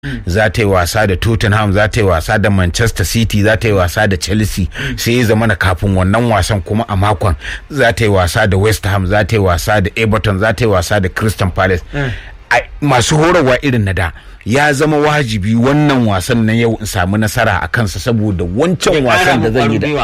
za ta yi wasa da tottenham za ta yi wasa da manchester city za ta yi wasa da chelsea sai ya zama na kafin wannan wasan kuma a makon za ta yi wasa da west ham za ta yi wasa da everton za ta yi wasa da crystal palace masu horarwa irin na da ya zama wajibi wannan wasan na yau in samu nasara a kansa saboda wancan wasan da zan yi da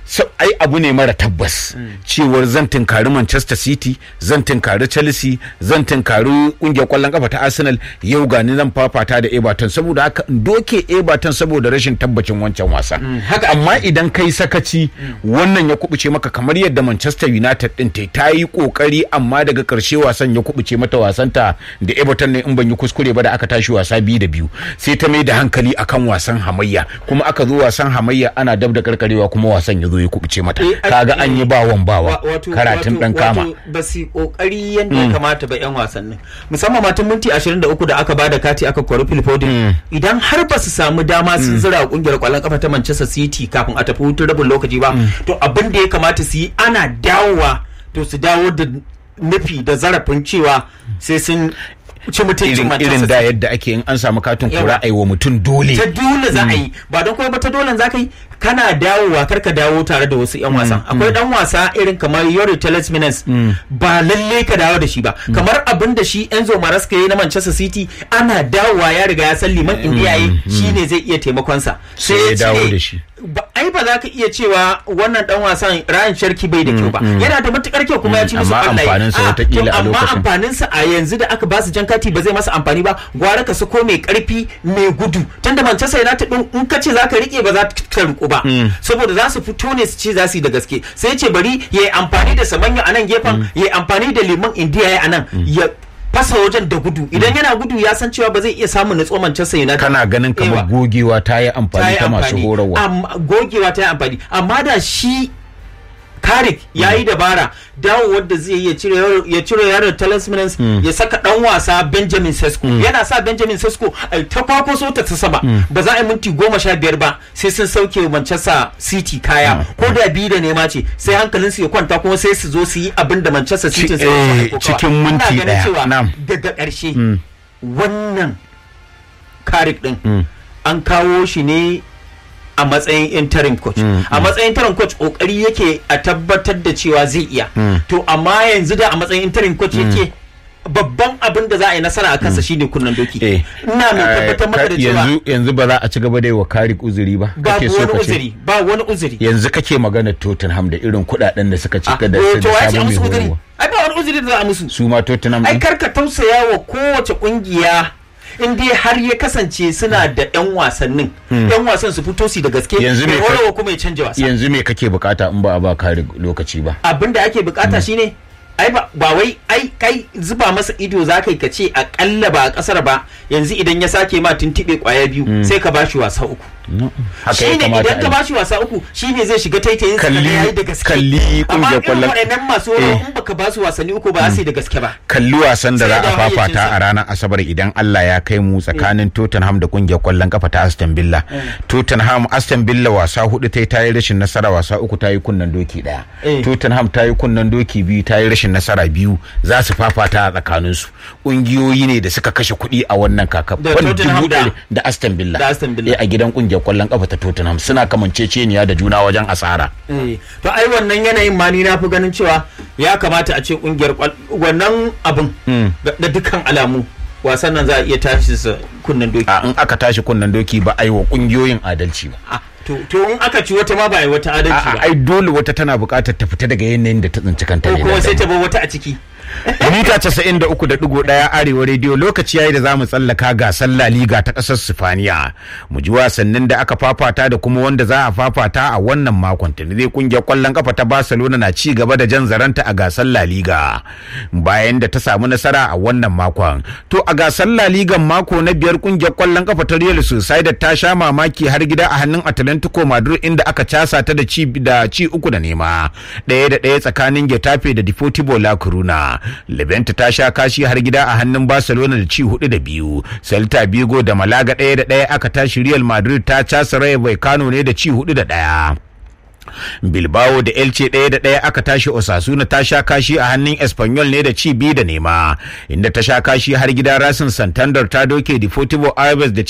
ai abu ne mara tabbas cewar zan tunkari manchester city zan tunkari chelsea zan tunkari kungiyar kwallon kafa ta arsenal yau gani zan fafata da everton saboda haka in doke everton saboda rashin tabbacin wancan wasan amma idan kai sakaci wannan ya kubuce maka kamar yadda manchester united din ta ta yi kokari amma daga karshe wasan ya kubuce mata wasanta da everton ne in ban yi kuskure ba da aka tashi wasa biyu da biyu sai ta mai da hankali akan wasan hamayya kuma aka zo wasan hamayya ana dab da karkarewa kuma wasan ya zo ya kubuce mata kaga an yi bawan bawa karatun dan kama ba su kokari yadda ya kamata ba yan wasannin musamman matan minti 23 da aka bada kati aka kwari Phil Foden idan har ba su samu dama sun zira kungiyar kwallon kafa ta Manchester City kafin a tafi hutun rabin lokaci ba to abin da ya kamata su yi ana dawowa to su dawo da nufi da zarafin cewa sai sun ci mutuncin irin da yadda ake in an samu katin kura a yi wa mutum dole ta dole za a yi ba don kuma ba ta dole za ka yi kana dawowa kar ka dawo tare da wasu yan wasan akwai dan wasa irin kamar Yori Tielemans ba lalle ka dawo da shi ba kamar abin da shi Enzo Maresca yayi na Manchester City ana dawowa ya riga ya san liman indiya yi shine zai iya taimakon sa sai ya dawo da shi ai ba za ka iya cewa wannan dan wasan Ryan Sharki bai da kyau ba yana da matukar kyau kuma ya ci musu amma amfanin sa wata kila a lokacin amma amfanin sa a yanzu da aka ba su jan kati ba zai masa amfani ba gwara ka sako mai karfi mai gudu tunda Manchester United din in ka ce za ka rike ba za ka riko ba saboda za su fito ne su ce za su yi da gaske sai ce bari ya yi amfani da samanyo a nan gefen ya yi amfani da liman indiya ya a nan ya fasa wajen da gudu idan yana gudu ya san cewa ba zai iya samun nutso Manchester United kana ganin kamar gogewa ta yi amfani ta masu horarwa gogewa ta yi amfani amma da shi Karik ya yi dabara dawo wadda zai ya cire yaron talismanins ya saka dan wasa Benjamin Sesko yana sa Benjamin Sesko ta kwako so ta sama ba za a yi minti goma sha biyar ba sai sun sauke Manchester City kaya ko da biyu da nema ce sai hankalin su ya kwanta kuma sai su zo su yi abin da Manchester City cikin minti daya daga ƙarshe wannan Karik din an kawo shi ne a matsayin interim coach a matsayin interim coach kokari yake a tabbatar da cewa zai iya to amma yanzu da a matsayin interim coach yake babban abin da za a yi nasara a kansa shine kunnan doki ina mai tabbatar maka da cewa yanzu yanzu ba za a ci gaba da yi wa karik uzuri ba ba wani uzuri ba wani uzuri yanzu kake magana Tottenham da irin kudaden da suka cika da to ya ce musu uzuri ai ba wani uzuri da za a musu su ma Tottenham ai karka tausaya wa kowace kungiya in dai har ya kasance suna da yan wasannin yan wasan su fito su da gaske yanzu me ka kuma ya canja wasa yanzu me kake bukata in ba a ba kare lokaci ba abin da ake bukata shine ai ba wai ai kai zuba masa ido za ka yi ka ce akalla ba a kasar ba yanzu idan ya sake ma tuntube kwaya biyu sai ka bashi wasa uku shine idan ka bashi wasa uku shine zai shiga taitayin sa da yayi da gaske kalli kungiyar kwallon waɗannan masu in baka ba su wasanni uku ba sai da gaske ba kalli wasan da za a fafata a ranar asabar idan Allah ya kai mu tsakanin Tottenham da kungiyar kwallon kafa ta Aston Villa Tottenham Aston Villa wasa hudu ta yi ta yi rashin nasara wasa uku ta yi kunnan doki daya Tottenham ta yi kunnan doki biyu ta yi rashin nasara biyu za su fafata a tsakanin su kungiyoyi ne da suka kashe kuɗi a wannan kaka da Aston Villa a gidan kungiyar kwallon kafa ta Tottenham suna kamanceceniya da juna wajen asara. To ai wannan yanayin ma ni na fi ganin cewa ya kamata a ce kungiyar wannan abin da dukkan alamu wasan nan za a iya tashi su kunnen doki. A in aka tashi kunnen doki ba a yi wa kungiyoyin adalci ba. To in aka ci wata ma ba a yi wata adalci ba. Ai dole wata tana buƙatar ta fita daga yanayin da ta tsinci kanta ne. Ko kuma sai ta bar wata a ciki. mita casa'in da uku da ɗigo ɗaya arewa rediyo lokaci yayi da zamu tsallaka gasar La Liga ta ƙasar Sifaniya mu ji wasannin da aka fafata da kuma wanda za a fafata a wannan makon tuni zai kungiyar ƙwallon kafa ta Barcelona na ci gaba da jan zaranta a gasar La Liga bayan da ta samu nasara a wannan makon to a gasar La Liga mako na biyar kungiyar ƙwallon kafa ta Real Sociedad ta sha mamaki har gida a hannun Atlantico Madrid inda aka casa ta da ci da ci uku da nema ɗaya da ɗaya tsakanin Getafe da Deportivo La Coruna Levante ta sha kashi har gida a hannun Barcelona da ci hudu da biyu. Celta Vigo da Malaga ɗaya da ɗaya aka tashi Real Madrid ta casa Rayo Vallecano ne da ci hudu da ɗaya. Bilbao da Elche ɗaya da ɗaya aka tashi Osasuna ta sha kashi a hannun Espanyol ne da ci biyu da nema inda ta sha kashi har gida Rasin Santander ta doke Deportivo Alaves da